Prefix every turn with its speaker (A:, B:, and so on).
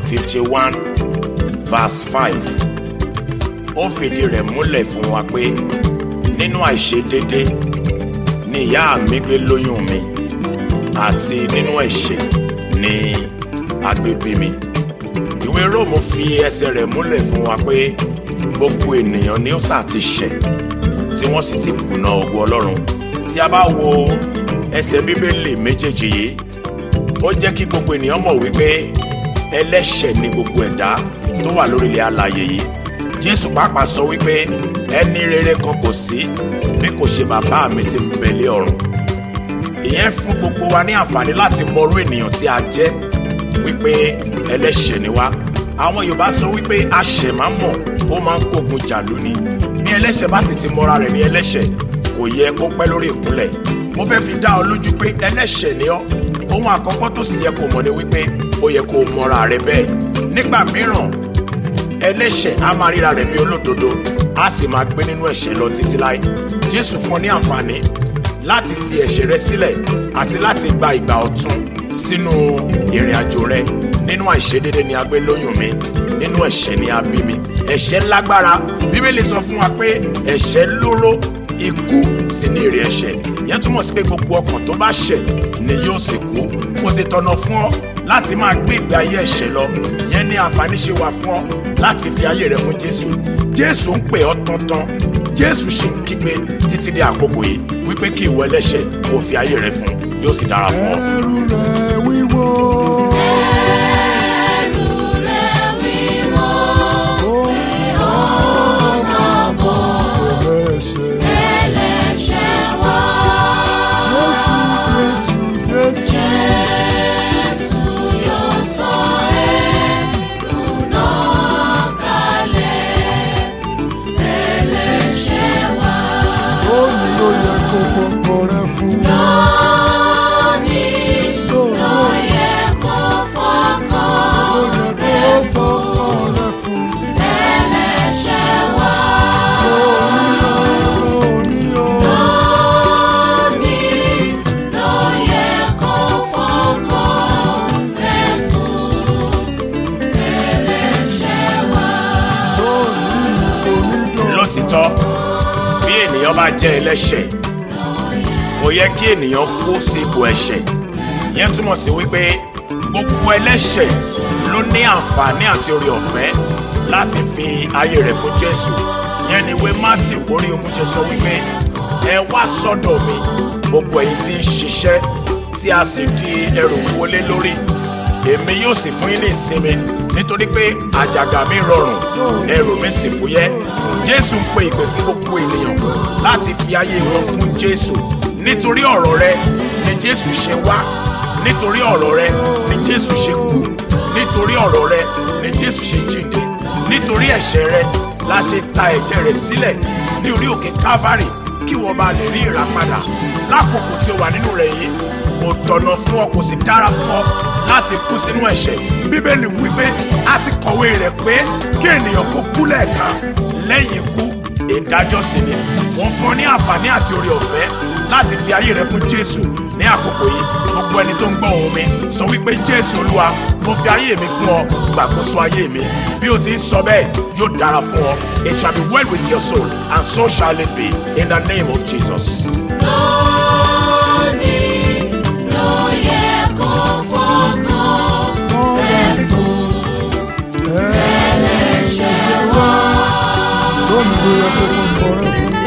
A: fifty one verse five ó fìdí rẹ̀ múlẹ̀ fún wa pé nínú àìṣedédé ni ìyá mi gbé lóyún mi àti nínú ẹ̀ṣẹ̀ ni agbègbè mi ìwé róòmù fi ẹsẹ̀ rẹ̀ múlẹ̀ fún wa pé gbogbo ènìyàn ni ó sà ti ṣẹ̀ tí wọ́n sì ti kùnà ògo ọlọ́run tí a bá wo ẹsẹ̀ bíbélì méjèèjì yìí ó jẹ́ kí gbogbo ènìyàn mọ̀ wípé ẹlẹ́ṣẹ̀ ni gbogbo ẹ̀dá tó wà lórílẹ̀ alààyè yìí jésù pàápàá sọ wípé ẹni rere kan kò sí bí kò ṣe bàbá mi tí ń bẹ lé ọ̀run ìyẹn fún gbogbo wa ní àǹfààní láti mọrú ènìyàn tí a jẹ́ wípé ẹlẹ́ṣẹ̀ ni wá àwọn yorùbá sọ wípé aṣẹ̀ máa ń mọ̀ ó máa ń kógun jà lónìí bí ẹlẹ́ṣẹ̀ bá sì ti mọra rẹ̀ ní ẹlẹ́ṣẹ̀ kò yẹ kó pẹ́ lórí ìkúnlẹ̀ mo fẹ́ fi dá ọ lójú pé ẹlẹ́ṣẹ̀ ni ọ́ ohun àkọ́kọ́ tó sì yẹ kó mọ̀ ni wípé ó yẹ kó mọra rẹ̀ bẹ́ẹ̀ nígbà mìíràn ẹlẹ́ṣẹ̀ á máa ríra rẹ̀ bí olódodo á sì máa gbé nínú ẹ̀ṣẹ̀ lọ títí láé jésù fún ọ ní àǹfààní láti fi ẹ̀ṣẹ̀ rẹ sílẹ̀ àti láti gba ìgbà ọ̀tun sínú ìrìn àjò rẹ nínú àìṣedédé ni a gbé lóyún mi nínú ẹ̀ṣẹ̀ ni a bí mi ẹ̀ṣẹ̀ lágbára bíbélì sọ fún wa pé ẹ̀ṣẹ̀ lóró ikú sì ní èrè ẹ̀ṣẹ̀ ìyẹn túmọ̀ sí pé gbogbo ọkàn tó bá ṣẹ̀ ni yóò sì kú kò sì tọ̀nà fún ọ láti máa gbé ìgbé ayé ẹ̀ṣẹ̀ lọ ìyẹn ní àǹfààní ṣe wà fún ọ láti fi ayé rẹ fún jésù jésù ń pè ọ́ tán-tán jésù ṣì ń kígbe títí dé àkókò yìí wípé kí ìwọ ẹlẹ́ṣẹ̀ kó fi ayé rẹ fún yóò sì dára fún ọ.
B: ẹrù rẹ̀ wíwọ́.
C: ẹrù rẹ̀ wíwọ́
B: ẹlẹ́ṣẹ̀.
C: ẹlẹ́ṣẹ̀ wá.
B: Jésù Jésù Jésù.
C: Jésù yóò sọ ẹrù náà kalẹ̀. ẹlẹ́ṣẹ̀ wá.
B: Ó ní ló yẹ kó fọkọ rẹ fún.
C: lónìí
B: Ó
C: ló yẹ kó fọkàn
B: yẹ kó fọkọ rẹ fún.
C: ẹlẹ́ṣẹ̀ wá.
B: Òní o.
C: lónìí ló yẹ kó fọkàn rẹ̀ fún ẹlẹ́ṣẹ̀ wá.
B: Òní ni kò ní dán.
A: lótìtọ́ bí ènìyàn bá jẹ́ ẹlẹ́ṣẹ̀ kò yẹ kí ènìyàn kú sí ipò ẹ̀ṣẹ̀ yẹn túmọ̀ sí wípé gbogbo ẹlẹ́ṣẹ̀ ló ní àǹfààní àti oore ọ̀fẹ́ láti fi ayé rẹ̀ fún jésù yẹn ni ìwé mátì orí ogún ṣe sọ wípé ẹ wá sọ́dọ̀ mi gbogbo ẹ̀yin tí ń ṣiṣẹ́ tí a sì di ẹrù wíwo lé lórí èmi yóò sì fún yín ní ìsinmi nítorí pé àjàgà mi rọrùn ẹrù mi sì fúyẹ́ jésù ń pe ìpè fún gbogbo ènìyàn láti fi ayé wọn fún jésù nítorí ọ̀rọ̀ rẹ ni jésù ṣe wá nítorí ọ̀rọ̀ rẹ ni jésù ṣe kú nítorí ọ̀rọ̀ rẹ ni jésù ṣe jíǹde nítorí ẹ̀ṣẹ̀ rẹ la ṣe ta ẹ̀jẹ̀ rẹ̀ sílẹ̀ ní orí òkè calvary kí wọ́n bá lè rí ìràpadà lákòókò tí o wà nínú rẹ̀ yìí kò tọ̀nà fún ọ kò sì dára fún ọ láti kú sínú ẹ̀ṣẹ̀ bíbélì wípé a ti kọ̀wé rẹ̀ pé kí ènìyàn kó kú lẹ́ẹ̀kan lẹ́yìn ikú ìdájọ́ sí ni wọ́n fún ọ ní àǹfààní àti oore ọ̀fẹ́ láti fi ayé rẹ fún jésù ní àkókò yìí gbogbo ẹni tó ń gbọ́ ohùn mi sọ wípé jésù olúwa mo fi ayé mi fún ọ gbàkóso ayé mi bí o ti ń sọ bẹ́ẹ̀ yóò dára fún ọ it shall be well with your soul and so shall it be in the name of jesus.
C: lónìí ló yẹ kó fọkàn rẹ̀ fún ẹlẹ́ṣẹ̀ wá.
B: Lónìí ló yẹ kó fọkọ rẹ fún.